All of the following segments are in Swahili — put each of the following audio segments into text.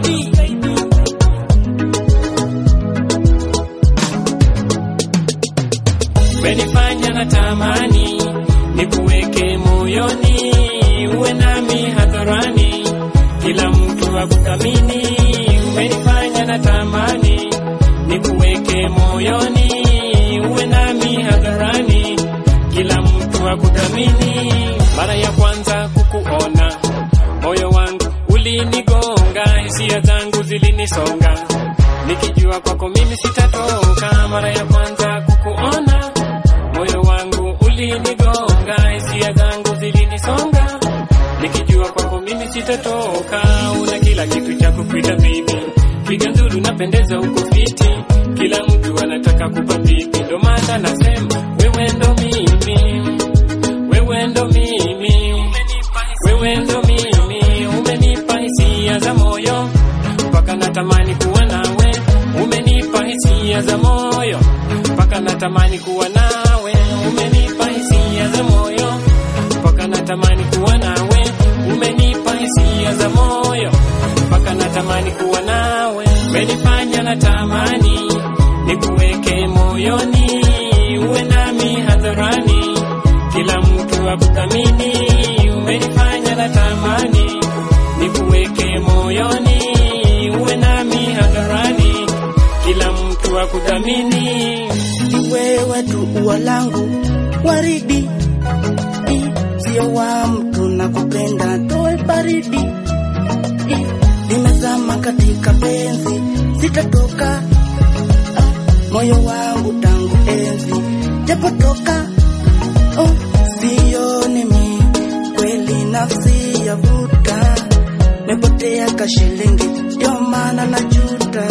baby. Umenifanya na tamani nikuweke moyoni, uwe nami hadharani, kila mtu akuthamini. Umenifanya na tamani nikuweke moyoni, uwe nami hadharani, kila mtu akuthamini. Mara ya kwanza kukuona, moyo wangu ulinigonga, hisia zangu zilinisonga, nikijua kwako mimi sitatoka. Mara ya kwanza kukuona, moyo wangu ulinigonga, hisia zangu zilinisonga, nikijua kwako mimi sitatoka. Una kila kitu cha kukuita bibi, piga nduru, napendeza, uko fiti, kila mtu anataka kupa pipi, ndo maana nasema wewe ndo mimi, wewe ndo mimi, wewe ndo mimi, umenipa hisia za moyo mpaka natamani kuwa nawe, umenipa hisia za moyo mpaka natamani kuwa nawe, umenipa hisia za moyo mpaka natamani kuwa nawe, umenipa hisia za moyo mpaka natamani kuwa nawe, umenifanya natamani nikuweke moyoni, uwe nami hadharani, kila mtu akuthamini, umenifanya natamani nikuweke moyoni, uwe nami hadharani, kila mtu akuthamini. wewe tu ua langu waridi, I, sio wa mtu na kupenda toe baridi, I, nimezama katika penzi sitatoka, ah, moyo wangu tangu enzi japotoka, oh, sioni mi kweli nafsi yavuta, mepotea kashilingi, ndio maana najuta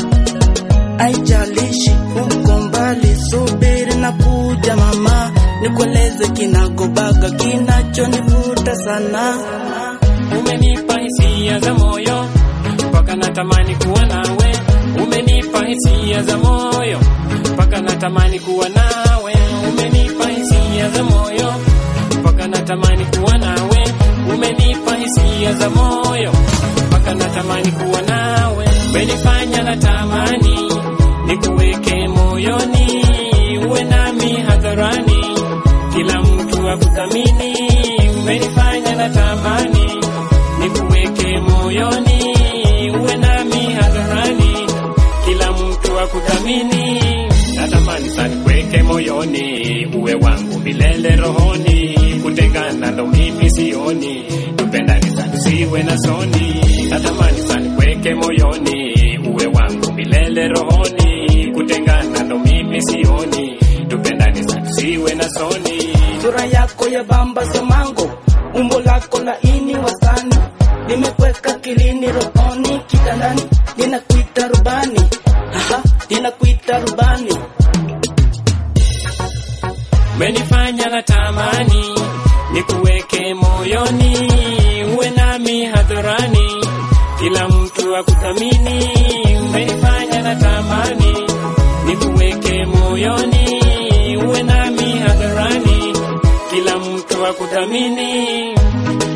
Haijalishi uko mbali, subiri na kuja mama, nikueleze kinagobaga kinachonivuta sana. Umenipa hisia za moyo mpaka natamani kuwa nawe, umenipa hisia za moyo mpaka natamani kuwa nawe, umenipa hisia za moyo mpaka natamani kuwa nawe, umenipa hisia za moyo mpaka natamani kuwa nawe, umenifanya natamani nikuweke moyoni, uwe nami hadharani, kila mtu akuthamini, umenifanya natamani nikuweke moyoni, uwe nami hadharani, kila mtu akuthamini. Natamani sana kuweke moyoni, uwe wangu milele rohoni, kutengana ndo mimi sioni, tupendane sana siwe na soni. Natamani sana kuweke moyoni, uwe wangu milele rohoni, kutengana ndo mimi sioni, tupendane sana siwe na soni. Sura yako ya bamba somango, umbo lako laini wastani, limekweka kilini rohoni, kitandani linakuita rubani, aha, linakuita rubani. Umenifanya natamani nikuweke moyoni, uwe nami hadharani, kila mtu akuthamini. Umenifanya natamani nikuweke moyoni, uwe nami hadharani, kila mtu akuthamini.